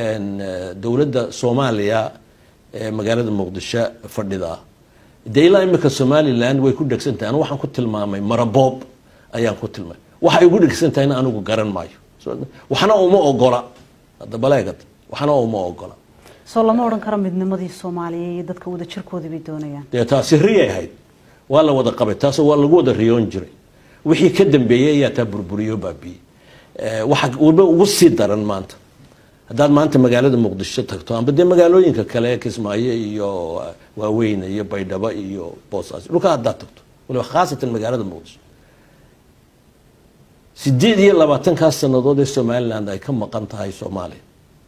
een, eh, dowladda soomaaliya ee magaalada muqdisho fadhida dee ilaa imika somaliland way ku dhegsan tahay anu waxaan ku tilmaamay maraboob ayaan ku tilmaamay waxay ugu dhegsan tahayna anigu garan maayo So, waxna uma ogola hadda baleegad waxna uma ogola soo lama odhan karo midnimadii soomaaliya iyo dadka wada jirkoodii bay doonayaan dee taasi riyay ahayd waa la wada qabay taasoo waa lagu wada riyoon jiray wixii ka dambeeyey ayaa taa burburiyo baabiiyey Eh, waxa waliba ugu sii daran maanta haddaad maanta magaalada muqdisho tagto amba dee magaalooyinka kale ee kismaayo iyo eh, waaweyne iyo baydhabo iyo boosaaso dhulka haddaad tagto waliba khaasatan magaalada muqdisho sideed iyo labaatankaas sannadood ee somaliland ay ka maqan tahay soomaaliya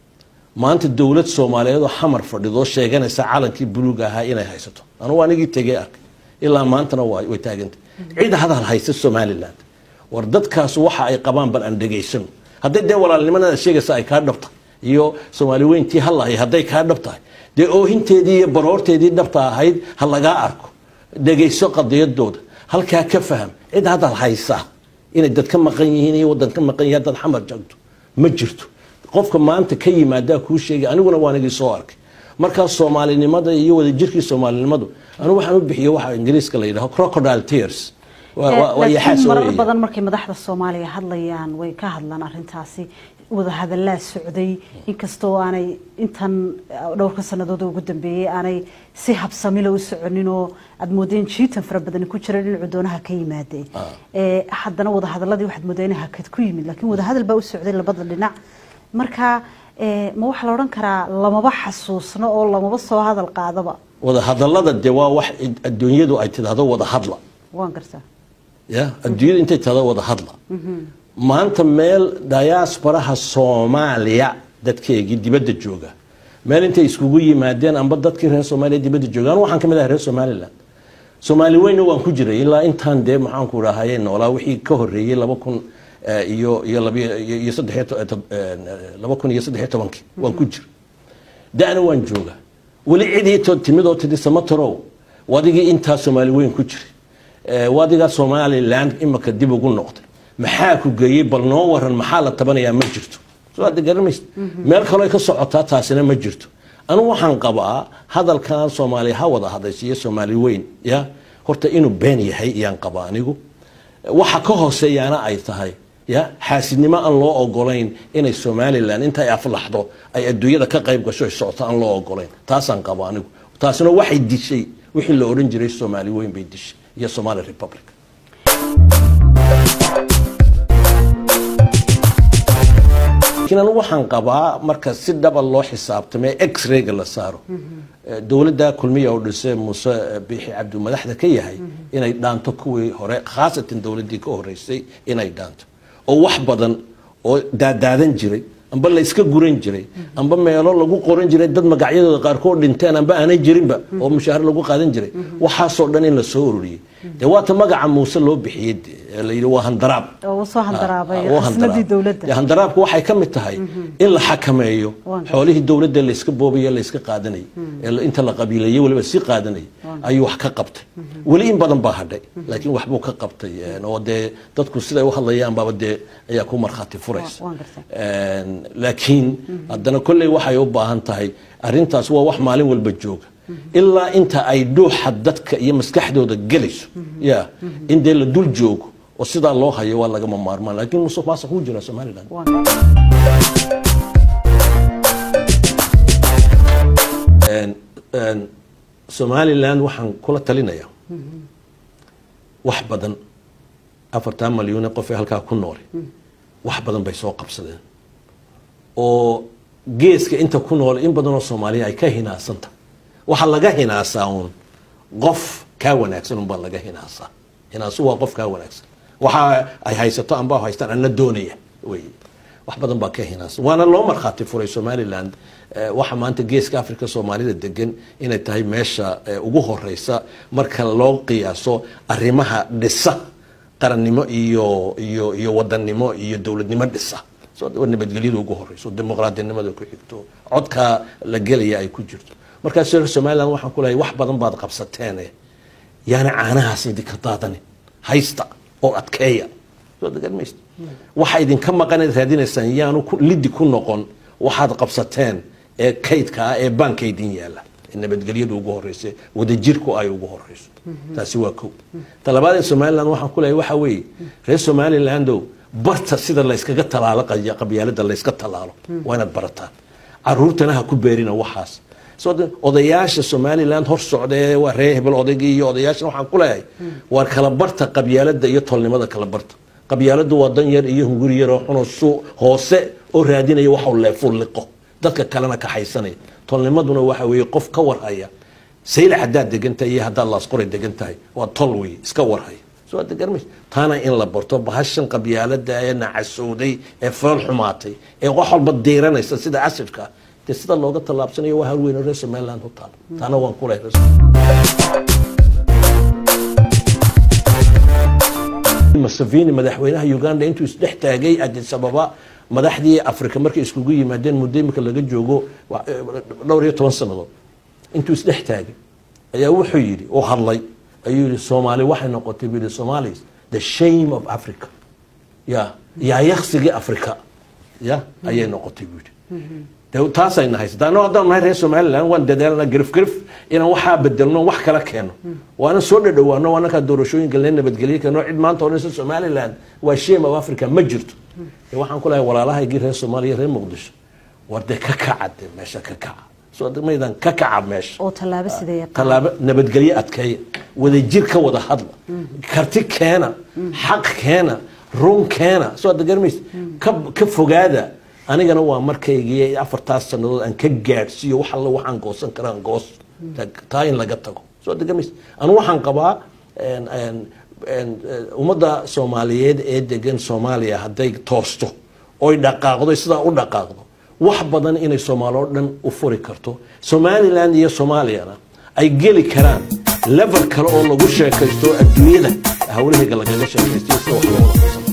maanta dowlad soomaaliyeed oo xamar fadhidoo sheeganaysa calankii buluug ahaa inay haysato anugu anigii tegey arkay ilaa maantana waa way taagantay cid hadal haysa somaliland war dadkaas waxa ay qabaan bal aan dhegaysano hadday dee walaalnimanada sheegaysa ay kaa dhab tahay iyo soomaali weyntii halahay hadday kaa dhab tahay dee oohinteedii iyo baroorteedii dhabta ahayd ha lagaa arko dhegayso qadiyadooda halkaa ka faham cid hadal haysa inay dad ka maqan yihiin iyo wadan ka maqan yahay dad xamar joogto ma jirto qofka maanta ka yimaadaa kuu sheegay aniguna waan igii soo arkay markaas soomaalinimada iyo wadajirkii soomaalinimadu anigu waxaan u bixiyo waxa ingiriiska la yidhaho crocodile tears waa waa- waa yaxaas laakiin marar weeye. badan markay madaxda soomaaliya hadlayaan way ka hadlaan arrintaasi wada hadallaa socday inkastoo aanay intan eh, dhowrka sannadood oo ugu dambeeyey aanay si habsamila u soconin oo aad moodeen jiitan fara badani ku jira dhinacu doonaha ka yimaadee Eh, haddana wada hadalladii waxaad moodeen inay hakad ku yimid laakiin wada hadal baa u socday labada dhinac marka eh, ma waxaa la odhan karaa lamaba xasuusno oo lamaba soo hadal qaadaba wada hadallada dee waa wax adduunyadu ay tidhaahdo wada hadla waan gartaa ya adduunyadu intay tidhaahdo wada hadla maanta meel diasporaha soomaaliya dadkeegii dibadda jooga meel intay iskugu yimaadeen amba dadkii reer soomaaliya dibadda jooga anu waxaan ka mid ahay reer somaliland soomaali weyna waan ku jiray ilaa intaan dee maxaanku dhahaye noolaa wixii ka horeeyey laba kun eh, iyo iyo labiyo iyo- iyo saddex iyo to- to- eh, laba kun iyo saddex iyo tobankii waan ku jiray da'na waan joogaa weli cidii to- timid oo tidhi samatarow wadigii intaa soomaali weyn ku jiray Eh, wadigaa somaliland imika dib ugu noqday maxaa ku geeyey bal noo waran maxaa la tabanayaa ma jirto soo hadda garamaysa meel kaloo ay ka socotaa taasina ma jirto anigu waxaan qabaa hadalkan soomaaliya ha wada hadaysiiyo soomaali weyn ya horta inuu been yahay iyaan qabaa anigu waxa ka hooseeyaana ay tahay ya xaasidnimo aan loo ogolayn inay somalilan intay aflaxdo ay adduunyada ka qayb gasho ay socoto aan loo ogolayn taasaan qaba anigu taasina waxay dishay wixii la odhan jiray soomaali weyn bay dishay iyo somali republic laakiin anigu waxaan qabaa marka si dhaba loo xisaabtamay x-rayga la saaro Eh, dowladda kulmiya oo dhisay muuse eh, biixi cabdi madaxda ka yahay inay dhaanto kuwii hore khaasatan dowladdii ka horeysay inay dhaanto oo wax badan oo daadaadan jiray amba la iska guran jiray amba meelo lagu qoran jiray dad magacyadooda qaarkood dhinteen amba aanay jirinba oo mushaahar lagu qaadan jiray waxaasoo dhan in la soo ururiyey dee waata magaca muuse loo bixiyey dee, ee la yidhi waa handaraab oo soo handaraabay Ah, waa xisnadii handaraab. dowladda Dee handaraabku waxay ka mid tahay in la xakameeyo Waan gartay. xoolihii dowladda la iska boobayo la iska qaadanayay ee la- inta la qabiileeyey waliba si qaadanayay ayuu wax ka qabtay weli in badan baa hadhay laakiin waxbuu ka qabtay een, oo dee dadku siday u hadlayaan baaba dee ayaa ku markhaati furaysa Waan gartay. Een, laakiin haddana kolley waxay u baahan tahay arrintaas waa wax maalin walba jooga ilaa inta ay dhuuxa dadka iyo maskaxdooda gelayso ya in dee la dul joogo oo sidaa loo hayo waa lagama maarmaan laakiin musuq maasuq wuu jiraa somaliland waan gartaa Een, een, somaliland waxaan kula talinayaa wax badan afartan malyan ee qof ee halkaa ku noole wax badan bay soo qabsadeen oo geeska inta ku nool in badan oo soomaaliya ay ka hinaasanta waxaa laga hinaasaa uun qof kaa wanaagsan unbaa laga hinaasaa hinaasu waa qof kaa wanaagsan waxa ay haysato amba haystaan ana doonaya wey wax badan baa ka hinaasa waana loo markhaati furay somaliland eh, waxa maanta geeska africa soomaalida degan inay tahay meesha eh, ugu horeysa marka loo qiyaaso arrimaha dhisa qarannimo iyo iyo iyo wadannimo iyo dowladnimo dhisa so nabadgelyada ugu horeyso dimuqraadinimada ku xigto codka la gelaya ay ku jirto markaas reer somaliland waxaan ku leeyahay wax badan baad qabsateene yaana caanahaas idinka daadanin haysta oo adkeeya soo degan maysta waxa idinka maqanayd raadinaysaan yaanu ku- lidi ku noqon waxaad qabsateen ee kaydka ah ee baankaydin yaala ee nabadgelyadu ugu horeysa wadajirku ay ugu horeyso taasi waa kow talabaad ee somaliland waxaan ku leeyahay waxa weeye reer somalilandow barta sida layskaga talaalo qay- qabyaalada layska talaalo waa inaad barataan caruurtana ha ku beerina waxaas soo de- odayaasha somaliland hor socda ee waa reer hebel odaygii iyo odayaashan waxaan ku leeyahay waa kala barta qabyaalada iyo tolnimada kala barta qabyaaladu waa dan yar iyo hunguri yar oo xunoo su hoose oo raadinaya waxuu leefuu liqo dadka kalena kaxaysanaya tolnimaduna waxa weeye qof ka warhaya sayla haddaad degan tahay iyo haddaad laasqoray degan tahay waa tol wey iska warhaya soo hadda garmays taana in la barto bahashan qabyaalada ee nacasowday ee fool xumaatay ee wax walba diiranaysa sida asidka dee sida looga tallaabsanayo waa hal weyn oo reer somaliland u taal taana waan ku lehay museveni madaxweynaha uganda intuu isdhex taagay addis ababa madaxdii afrika markay iskugu yimaadeen muddo imika laga joogo wa- dhowr iyo toban sannadood intuu isdhex taagay ayaa wuxuu yidhi oo hadlay ayuu yidhi soomaali waxay noqotay buu yidhi somalis the shame of africa ya yaa yaksigii afrika ya ayay noqotay buu yidhi de taasayna haysataa anoo haddaan nahay reer somaliland waan dadaalna garif garif inaan waxaa bedelno wax kala keeno waana soo dhadhawaano waa nakaa doorashooyinka lee nabadgelye keeno cid maanta odhanaysa somaliland waa shame of africa ma jirto de waxaan ku lehay walaalahaygii reer soomaaliya reer muqdisho war dee ka kaca de meesha ka kaca soo de maydan ka kaca meesha oo tallaabo sidee tallaabo nabadgelye adkeeya wadajir ka wada hadla karti keena xaq keena run keena soo hadda garmaysa ka ka fogaada anigana waa markaygii afartaas sannadood aan ka gaadhsiiyo wax alla waxaan goosan karaan goos taa in laga tago soo hadda garmaysa anu waxaan qabaa een- een- een, een, ummadda soomaaliyeed ee degan soomaaliya hadday toosto oy dhaqaaqdo sidaa u dhaqaaqdo wax badan inay soomaali oo dhan u furi karto somaliland iyo soomaaliyana ay geli karaan level kale oo lagu sheekaysto adduunyada hawlahayga lagaga sheekaysto sida wax loo wada qabsan